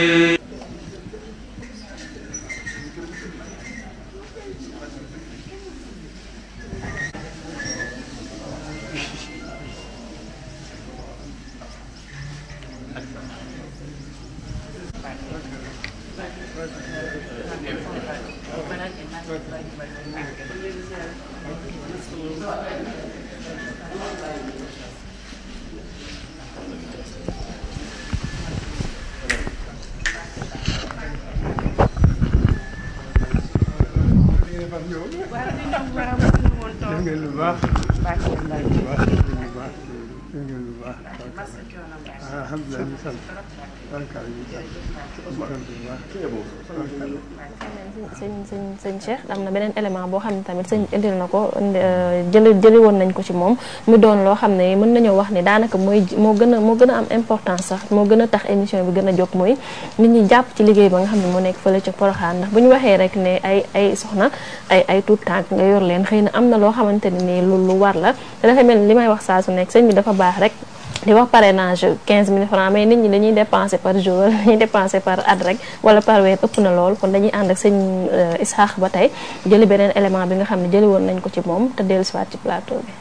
def ngeen lu baax def ngeen lu baax def ngeen lu baax def ngeen lu baax alhamdulilah ñu sant barkaal ñu sant ñu sant bu baax sëñ sëñ sëñ Cheikh am na beneen élément boo xam ne tamit sëñ indil na ko jëli jëli woon nañ ko ci moom mu doon loo xam ne mën nañoo wax ne daanaka mooy moo gën a moo gën a am importance sax moo gën a tax émission bi gën a jóg mooy nit ñi jàpp ci liggéey ba nga xam ne moo nekk fële ca Porokhane ndax bu ñu waxee rek ne ay ay soxna ay ay tuut tànk nga yor leen xëy na am na loo xamante ne nii lu lu war la te dafa mel ni li may wax saa su nekk sëñ bi dafa baax rek di wax parrainage 15000 francs mais nit ñi dañuy dépenser par jour dañuy dépenser par at rek wala par weer ëpp na lool kon dañuy ànd ak sëñ Isaax ba tey jëli beneen élément bi nga xam ne jëli woon nañ ko ci moom te dellu siwaat ci plateau bi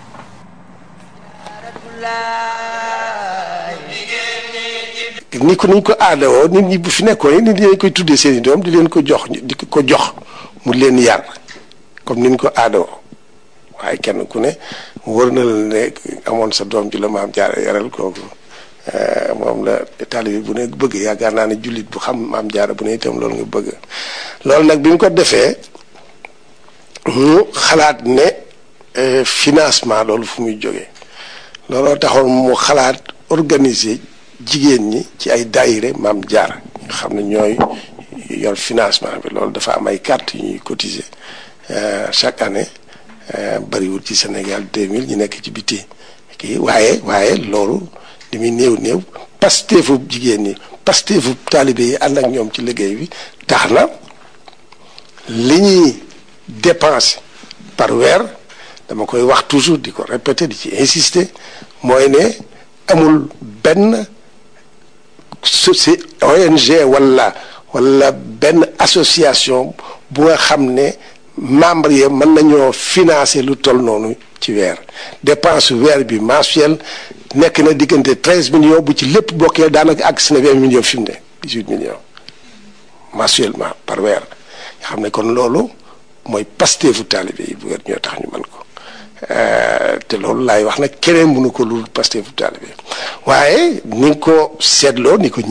ni ko niñ ko aadawoo nit ñi bu fi nekkoon nit ñi dañ koy tuddee seen i doom di leen ko jox di ko jox mu leen yar comme niñ ko aadawoo waaye kenn ku ne wër na la ne amoon sa doom ji la maam jaara yaral kooku moom la taalibe bu ne bëgg yaakaar naa ne jullit bu xam maam jaara bu ne itam loolu nga bëgg loolu nag bi mu ko defee mu xalaat ne financement loolu fu muy jógee looloo taxoon mu xalaat organiser jigéen ñi ci ay daayire maam jaara nga xam ne ñooy yor financement bi loolu dafa am ay carte yu ñuy cotiser chaque année bariwul ci Sénégal 2000 ñu nekk ci biti kii waaye waaye loolu li muy néew néew pasteefu jigéen ñi pasteefu taalibe yi ànd ak ñoom ci liggéey bi tax na li ñuy dépenser par weer dama koy wax toujours di ko répéter di ci insister mooy ne amul benn soci ONG wala wala benn association bu nga xam ne membre yi mën nañoo financer lu toll noonu ci weer dépense weer bi mensuel nekk na diggante treize millions bu ci lépp bokkee daanaka ak si na vingt millions fi mu ne dix huit millions mensuellement par weer nga xam ne kon loolu mooy pasteefu taalibe yi bu weer ñoo tax ñu mën ko te loolu laay wax nag keneen mënu ko lu pasteefu taalibe waaye ni nga ko seetloo ni ko